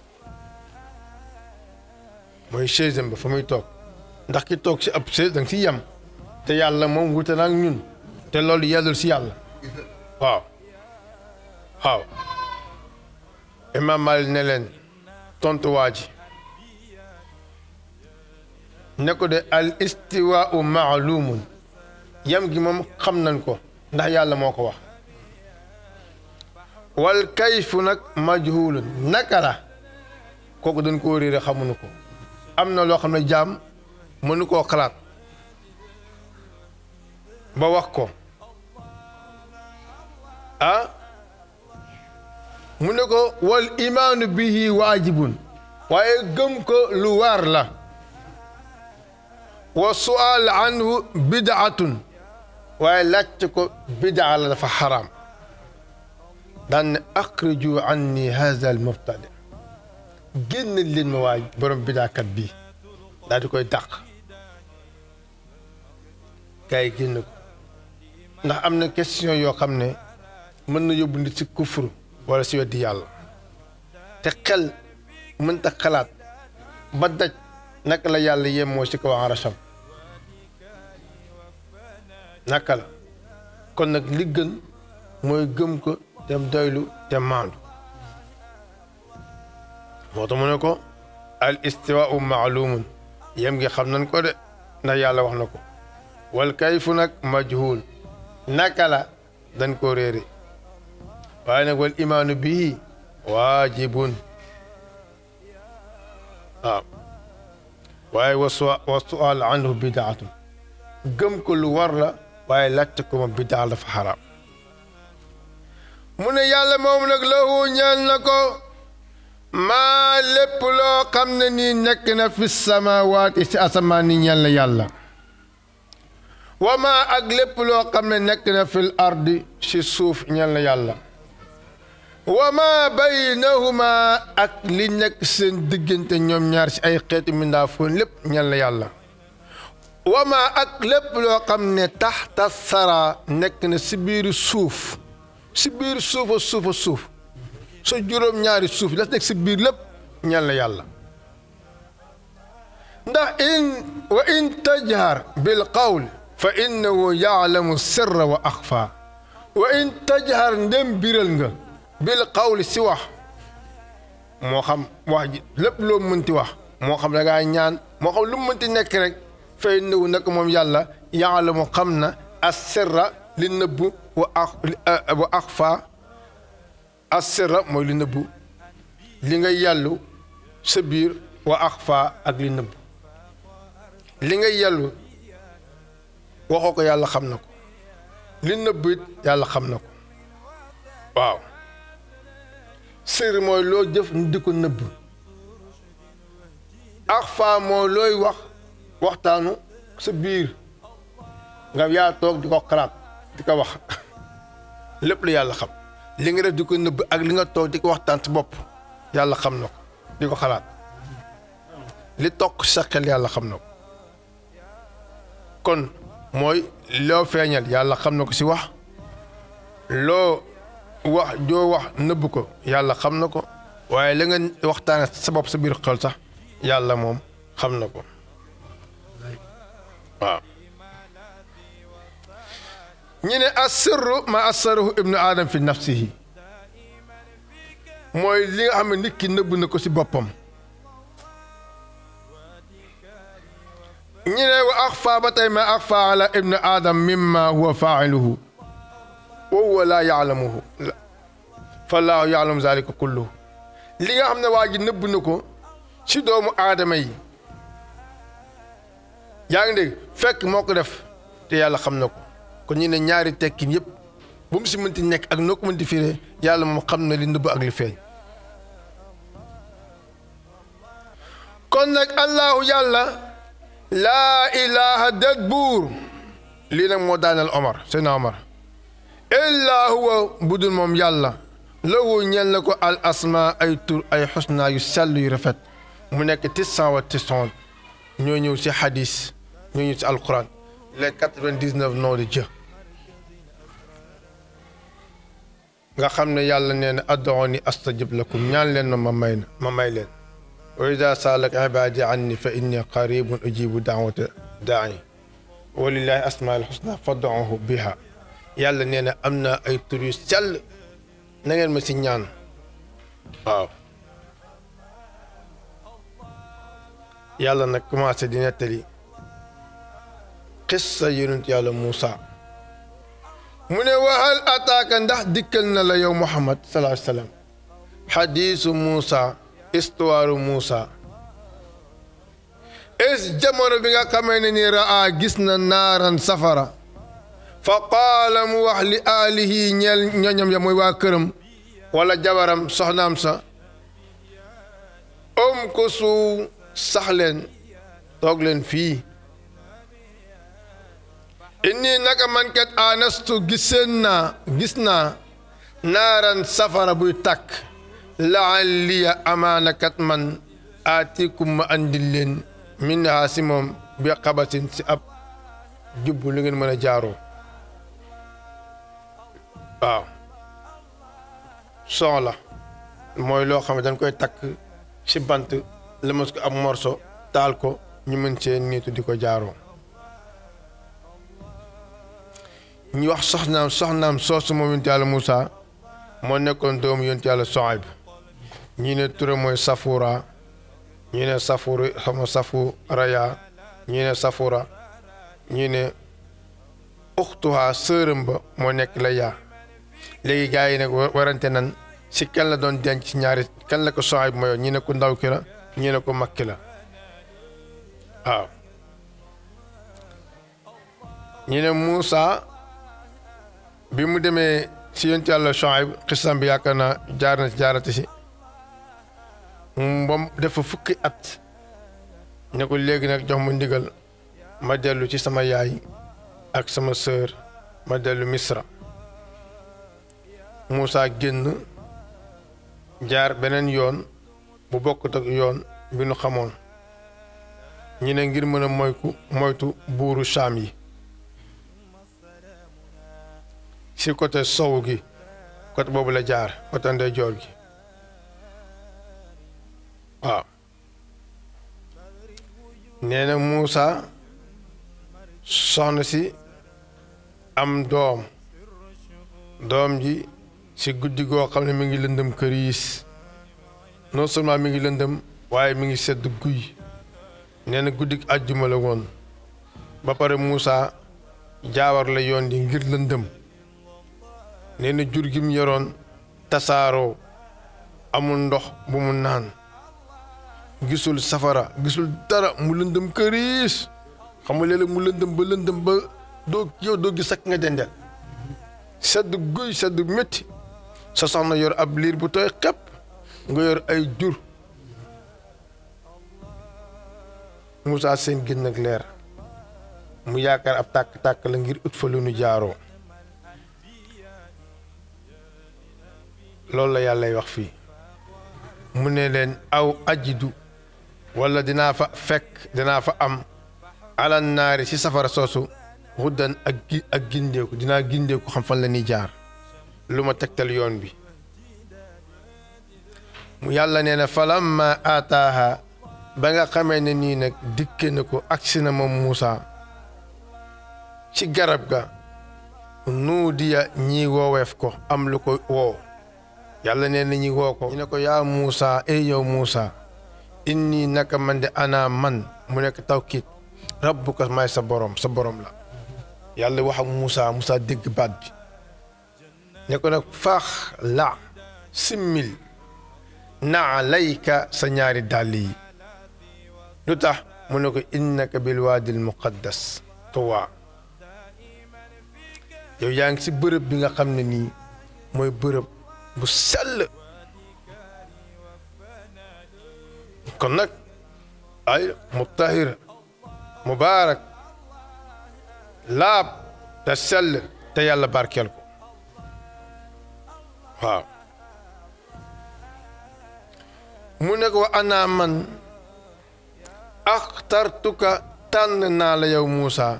mooy chaise ba fa muy toog ndax ki toog ci ab chaise danga ci yem te yàlla moom wute na ak ñun te loolu yellul ci yàlla waaw waaw imaam Malik ne leen tontu waa ji ne ko de al istiwaau maalumun yem gi moom xam nañ ko ndax yàlla moo ko wax wal kayfu nag majhulun naka la kooku dañ koo réere xamuñu ko am na loo xam ne jaam mënu koo xalaat ba wax ko ah mu ne ko wal imaanu bihi waajibun waaye gëm ko lu waar la wa sual anhu bidaatun waaye laajte ko bidaa la dafa xaraam daan ne axriju anni haza al mubtadi génn leen ma waay borom bidaakat bii daal di koy dàq gars yi génn ko ndax am na question yoo xam ne mën na yóbbu nit si kufru wala si weddi yàlla te xel mënta xalaat ba daj naka la yàlla yemoo si kaw arasam naka la kon nag li gën mooy gëm ko te doylu te maandu moo tax mu ne ko al istiwaau maalumun yem gi xam nañ ko de ndax yàlla wax na ko wal kayfu nag majhul naka la dañ ko réere waaye nag wal imaanu bii waajibun waaw waaye wa su wa sual anhu bidaatun gëm ko lu war la waaye laajte ko moom bidaa dafa xaraam mu ne yàlla moom nag lahu ñeel na ko maa lépp loo xam ne nii nekk na fi samawaati si asamaan ni ñeel na yàlla wa maa ak lépp loo xam ne nekk na fil ardi si suuf ñeel na yàlla wa maa baynahuma ak li nekk seen diggante ñoom ñaar si ay xeetu mindaafoon lépp ñeel na yàlla wa maa ak lépp loo xam ne taxta sara nekk na si biiru suuf si biir suufa suufa suuf sa juróom-ñaari suuf la nekk si biir lépp ñeel na yàlla ndax in wa in tajhar bil qawl fa innahu yaalamu sirra wa axfa wa in tajhar ndem biral nga bil qawli si wax moo xam wax ji lépp loo mënti wax moo xam da ngaa ñaan moo xam lu mu mënti nekk rek fa innahu nag moom yàlla yaalamu xam na as sirra li nëbbu wa ax wa axfa as sirra mooy li nëbbu li nga yàllu sa biir wa axfa ak li nëbbu li nga yàllu waxoo ko yàlla xam na ko li nëbbu it yàlla xam na ko waaw sir mooy loo jëf ñu di ko nëbb axfa mooy looy wax waxtaanu sa biir nga yaa toog di ko xalaat di ko wax lépp la yàlla xam li nga def di ko nëbb ak li nga toog di ko waxtaan si bopp yàlla xam na ko di ko xalaat li toog sa xel yàlla xam na ko kon mooy loo feeñal yàlla xam na ko si wax loo wax joo wax nëbb ko yàlla xam na ko waaye la nga waxtaane sa bopp sa biir xel sax yàlla moom xam na ko waaw ñu ne asirru ma asarahu ibnu adam fi nafsihi mooy li nga xam ne nit ki nëbb na ko si boppam ñu ne wa axfa ba tey ma axfa ala ibnu adam mimma huwa faa'iluhu wa huwa laa yaalamuhu fallaahu yaalamu zalika kulluhu li nga xam ne waa ji nëbb na ko si doomu aadama yi yaa ngi dégg fekk moo ko def te yàlla xam na ko kon ñu ne ñaari tekkin yëpp bu mu si mënti nekk ak noo ko mënti firee yàlla moom xam na li nëbb ak li feeñ kon nag allahu yàlla laa ilaha det buur lii nag moo daaneel Omar Seydina Omar illaa huwa budul moom yàlla lahu ñeel na ko al asma ay tur ay xusna yu sell yu rafet mu nekk tisan wa tisan ñoo ñëw si hadis ñoo ñëw si alquran les quatre-vingt-dix-neuf noms de Dieu nga xam ne yàlla nee na ad'uuni astajib lakum ñaan leen ma ma may na ma may leen wa ida saalaka ibaadi anni fa inni qaribun ujibu daawata daai wa lillahi asmaa al husna fad'uuhu biha yàlla nee na am na ay tur yu sell na ngeen ma si ñaan waaw yàlla nag commencé di nettali xissa yonent yàlla Muusa mu ne waxal ataaka ndax dikkal na la yow Muhammad sallallahu alayhi wa sallam xadiisu Muusa histoire Muusa es jamono bi nga xamee ne ni raa gis na naaran safara fa qaala mu wax li aalihi ñeel ñoñam ya mooy waa këram wala jabaram soxnaam sa om ko su sax leen toog leen fii inni naka man kat anastu giseen naa gis naa naaran safara buy tàkk laalliya amaana kat man aatikum ma andil leen min haa si moom bi xabasin si ab jubbu lu ngeen mën a jaaroo waaw soxla mooy loo xam ne dañ koy takk si bant lëmas ko ab morso taal ko ñu mën see niitu di ko jaaroo ñu wax soxnaam soxnaam soosu moom yonent yàlla Moussa moo nekkoon doomu yonent yàlla Soayb ñii ne tura mooy Safura ñii ne Safuru xama Safu Raya ñii ne Safura ñii ne uxtuha sërëm ba moo nekk la yaa léegi gars yi nag warante nan si kan la doon denc ci ñaari kan la ko Soayb mooy ñii ne ko ndaw ki la ñii ne ko mag ki la waaw ñi ne Moussa bi mu demee si yonent yàlla Shuayb xisam bi yaakaar naa jaar na ci jaarati si moom dafa fukki at ne ko léegi nag jox ma ndigal ma dellu ci sama yaay ak sama sœur ma dellu Misra Moussa génn jaar beneen yoon bu bokkut ak yoon bi nu xamoon ñi ne ngir mën a moyku moytu buuru Saam yi si côté sow gi côté boobu la jaar côté ndeyjoor gi waaw nee na Moussa soxna si am doom doom ji si guddi goo xam ne mi ngi lëndëm këriis non seulement mi ngi lëndëm waaye mi ngi sedd guy nee na guddi àjjuma la woon ba pare Moussa jaawar la yoon di ngir lëndëm nee na jur gi mu yoroon tasaaroo amul ndox bu mu naan gisul safara gisul dara mu lëndëm këriis xam nga léeg-léeg mu lëndëm ba lëndëm ba doo yow doo gis ak nga dendel sedd guy sedd métti sa soxna yor ab liir bu tooy xepp nga yor ay jur Moussa seen gën ak leer mu yaakaar ab tàkk-tàkk la ngir ut fa lu nu jaaroo loolu la yàllay wax fii mu ne leen aw ajidu wala dinaa fa fekk dinaa fa am alan naari ci safara soosu huddan ak gi ak gindeeku dinaa gindeeku xam fan la ñuy jaar lu ma tegtal yoon bi mu yàlla nee na falamma aataaha ba nga xamee ne nii nag dikke na ko agsi na moom Muusa ci garab ga nuudiya ñi wooweef ko am lu ko woo yàlla nee na ñi woo ko ñu ne ko yaa Muusa ey yow Muusa inni naka man de ana man mu nekk tawkiit rabbuka may sa borom sa borom la yàlla wax ak Muusa Muusa dégg baat bi ne ko nag faax la simmil naa layka sa ñaari dàll yi lu tax mu ne ko innaka bil waadil muqaddas tuwa yow yaa ngi si bërëb bi nga xam ne nii mooy bërëb bu sell kon nag ay mutahir mubaarak laab te sell te yàlla barkeel ko waaw mu ne ko ana man axtartuka tànn naa la yow Muusa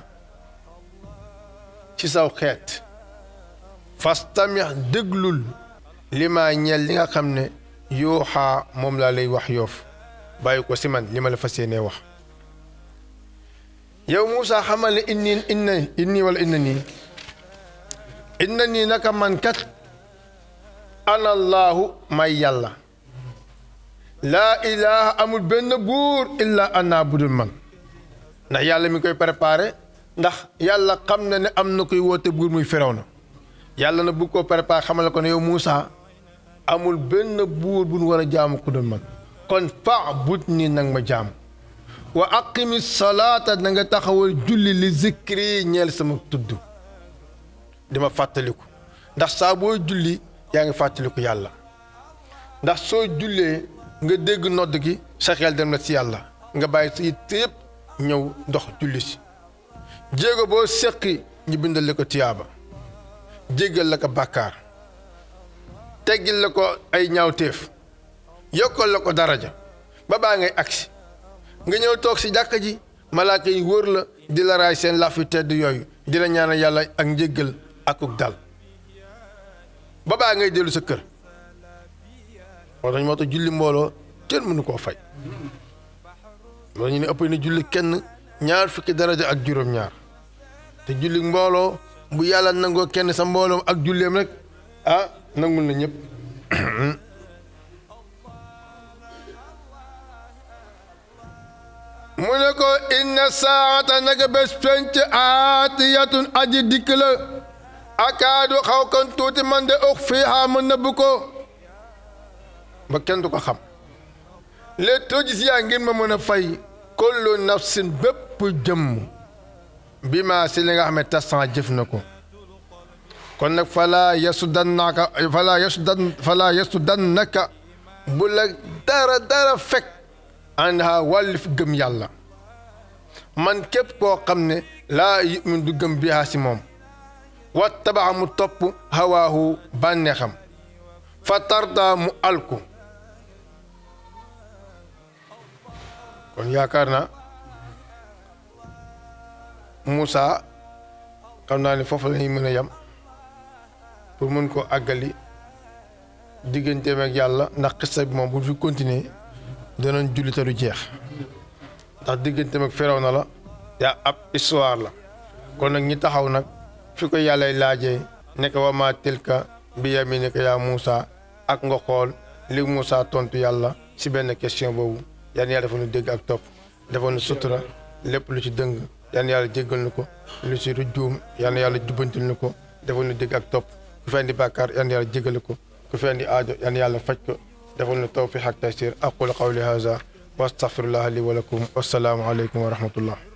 ci saw xeet fastamix déglul li ma ñeel li nga xam ne yooxaa moom laa lay wax yoof bàyyi ko si man li ma la fas yéenee wax yow Muusa xamal ne inni inna inni wala inna nii inna nii naka man kat ana allaahu may yàlla laa ilaha amul benn buur illa ana budul man ndax yàlla mi koy préparé ndax yàlla xam na ne am na koy woote buur muy firaw na yàlla na bugg koo préparé xamal ko ne yow Muusa amul benn buur bu nu war a jaamu ku dul man kon fa'bud nii nag ma jaamu wa aqimi salaata na nga taxawal julli li zikri ñeel sama tudd dima fàttaliku ndax saa boo julli yaa ngi fàttaliku yàlla ndax soo jullee nga dégg nodd gi sa xel dem na ci yàlla nga bàyyi sa yitte yëpp ñëw ndox julli si jéego boo seqi ñu bindal la ko tiyaaba jéggal la ko bàkkaar teggil la ko ay ñaawteef yokkal la ko daraja ba baa ngay agsi nga ñëw toog si jàkka ji malaaka yi wóor la di la raay seen laf yu tedd yooyu di la ñaanal yàlla ak njéggal akuk dal ba baa ngay dellu sa kër moo tax moo tax julli mbooloo kenn mënu koo fay loolu ñu ne ëpp na julli kenn ñaar fukki daraja ak juróom-ñaar te julli mbooloo bu yàlla nangoo kenn sa mbooloom ak julleem rek ah nangul na ñëpp mu ne ko inna saata naka bés penc aatiyatun aji dikk la akaadu xaw kan tuuti man de ux fii xaa ma nëbb ko ba kenn du ko xam les tojis yaa ngir ma mën a fay kullu nafsin bépp jëmm bi ma si li nga xam ne tasan jëf na ko kon nag falaa yesu dannaka falaa yesu dan falaa yesu dannaka bu la dara dara fekk ànd ha wàllif gëm yàlla man képp koo xam ne laa yumin du gëm bihaa si moom wa tabaxa mu topp hawaahu bànneexam fa tarda mu alku kon yaakaar naa Moussa xam naa ne foofu la ñuy mën a yem pour mën koo àggali digganteem ak yàlla ndax xista bi moom bu fi continuer danañ julli te du jeex ndax digganteem ak feraw na la yaa ab histoire la kon nag ñi taxaw nag fi ko yàllay laajee nekk wa maa tilka bi yaminika yaa Moussa ak nga xool li Moussa tontu yàlla si benn question boobu yan yàlla dafa nu dégg ak topp dafa nu sutura lépp lu ci dëng yan yàlla jéggal nu ko lu ci rujjuum yan yàlla jubbantil nu ko dafa nu dégg ak topp ku fi andi bàkkaar yan yàlla jéggal ko ku fi andi aajo yan yàlla faj ko dafa nu tawfiq ak taysir aqulu qawli haza wa astaghfirullah li wa lakum wassalaamu aleykum wa rahmatullah